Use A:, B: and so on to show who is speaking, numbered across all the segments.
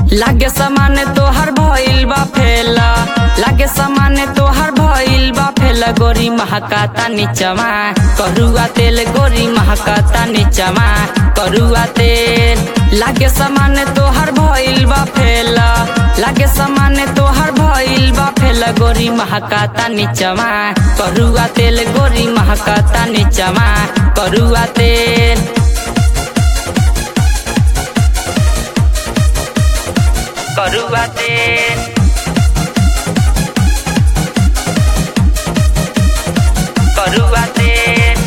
A: लागे सामान तोहर भइल बा फेला लागे सामान तोहर भइल बा फेला गोरी महकाता नीचवा करुआ तेल गोरी महकाता नीचवा करुआ तेल लागे सामान तोहर भइल बा फेला लागे सामान तोहर भइल बा फेला गोरी महकाता नीचवा करुआ तेल गोरी महकाता नीचवा करुआ तेल करुआ तेल करुआ तेल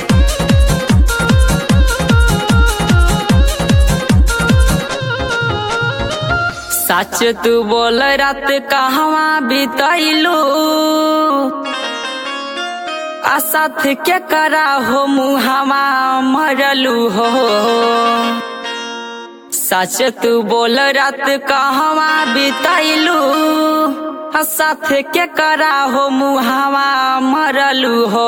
A: सच तू बोल रात कहवा बितैलू आ साथ के करा हो मुहावा मरलू हो सच तू बोल रात कहवा बितैलू आ साथ के करा हो मुहावा मरलू हो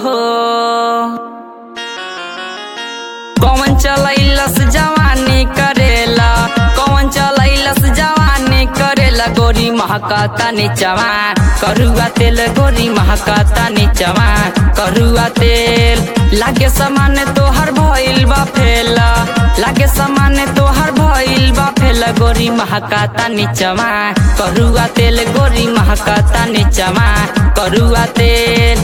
A: कौन चलैलस जवानी करेला कौन चलैलस जवानी करेला गोरी महकाता नीचवा करुआ तेल गोरी महकाता नीचवा करुआ तेल लागे समान तोहर भइल बा फेला लागे समान तोहर भइल बा फेला गोरी महकाता नीचवा करुआ तेल गोरी महकाता नीचवा करुआ तेल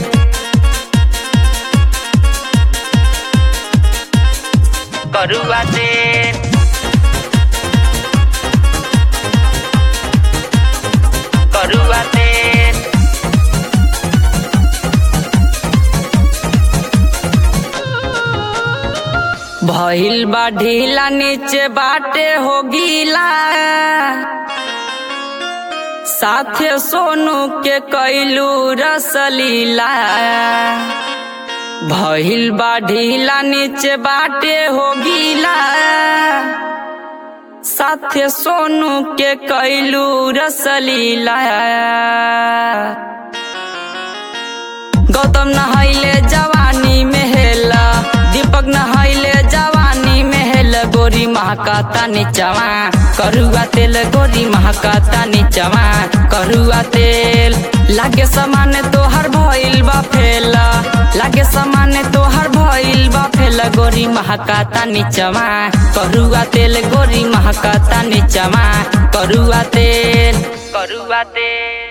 A: करुआ तेल करुआ तेल भइल बा ढीला नीचे बाटे हो गीला साथे सोनू के कैलू रसलीला भइल बा ढीला नीचे बाटे हो गीला साथे सोनू के कैलू रसलीला गौतम नहैले जवानी में हेला दीपक नहैले जवानी में हेल गोरी महकाता नीचवा करुआ तेल गोरी महकाता नीचवा करुआ तेल लागे समान तोहर भइल बा फेला लागे समान तोहर भइल बा फेला गोरी महकाता नीचवा करुआ तेल गोरी महकाता नीचवा करुआ तेल करुआ तेल